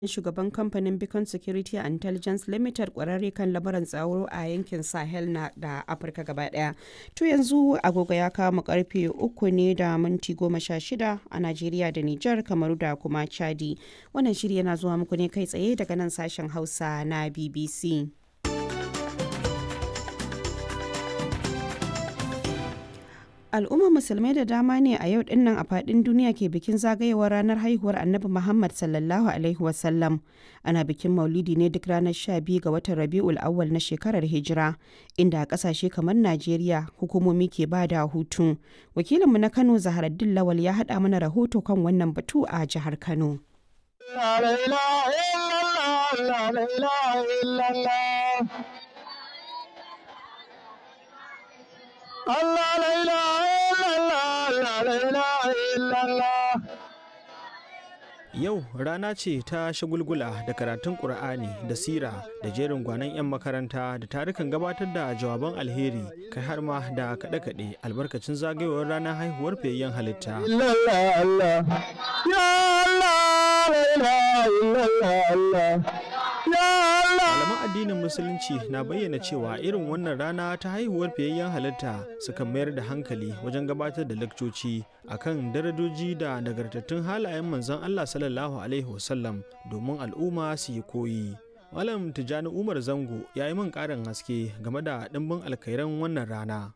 shugaban kamfanin Beacon Security and Intelligence Limited kwararre kan lamuran tsaro a yankin Sahel na da Afirka gaba daya. To yanzu agogo ya kama karfe uku ne da minti goma sha shida a Najeriya da Nijar Kamaru da kuma Chadi. Wannan shiri yana zuwa muku ne kai tsaye daga nan sashen Hausa na BBC. al'ummar musulmai da dama ne a yau dinnan a fadin duniya ke bikin zagayewar ranar haihuwar annabi muhammad sallallahu alaihi wasallam ana bikin maulidi ne duk ranar 12 ga watan rabi'ul awwal na shekarar hijira inda a kasashe kamar najeriya hukumomi ke ba da hutu wakilinmu na kano zaharaddin lawal ya haɗa mana rahoto kan wannan batu a jihar kano Allah la ilaha illallah la ilaha illallah Yau rana ce ta shagulgula da karatun Ƙur'ani da sira da jerin gwanon 'yan makaranta da tarukan gabatar da jawaban alheri kai har ma da kaɗe-kaɗe albarkacin zagayowar ranar haihuwar fiyayyen halitta. Malaman addinin Musulunci na bayyana cewa irin wannan rana ta haihuwar fiyayyen halitta sukan mayar da hankali wajen gabatar da lakcoci akan darajoji da nagartattun halayen manzon Allah sallallahu Alaihi wasallam domin al'umma su yi koyi. Malam Tijjani Umar Zango ya yi min ƙarin haske game da ɗimbin alkairan wannan rana.